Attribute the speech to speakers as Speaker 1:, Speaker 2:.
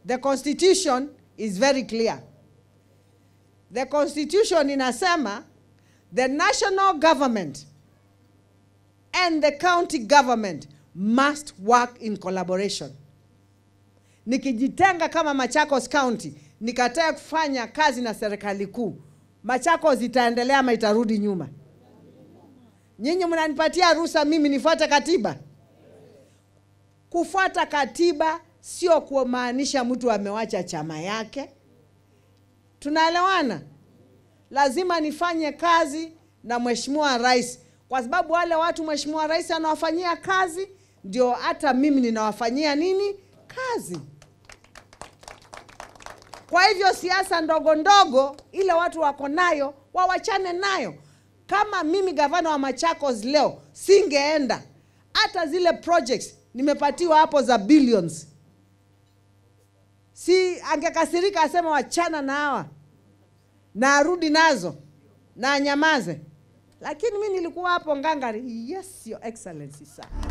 Speaker 1: The constitution is very clear. The constitution inasema the national government and the county government must work in collaboration. Nikijitenga kama Machakos County nikatae kufanya kazi na serikali kuu, Machakos itaendelea ama itarudi nyuma? Nyinyi mnanipatia ruhusa mimi nifuate katiba? Kufuata katiba sio kumaanisha mtu amewacha chama yake. Tunaelewana? Lazima nifanye kazi na Mheshimiwa Rais, kwa sababu wale watu Mheshimiwa Rais anawafanyia kazi ndio hata mimi ninawafanyia nini kazi. Kwa hivyo siasa ndogo ndogo ile watu wako nayo wawachane nayo. Kama mimi gavana wa Machakos leo singeenda, hata zile projects nimepatiwa hapo za billions, si angekasirika asema wachana na hawa na arudi nazo na anyamaze, lakini mi nilikuwa hapo ngangari. Yes, your excellency sir.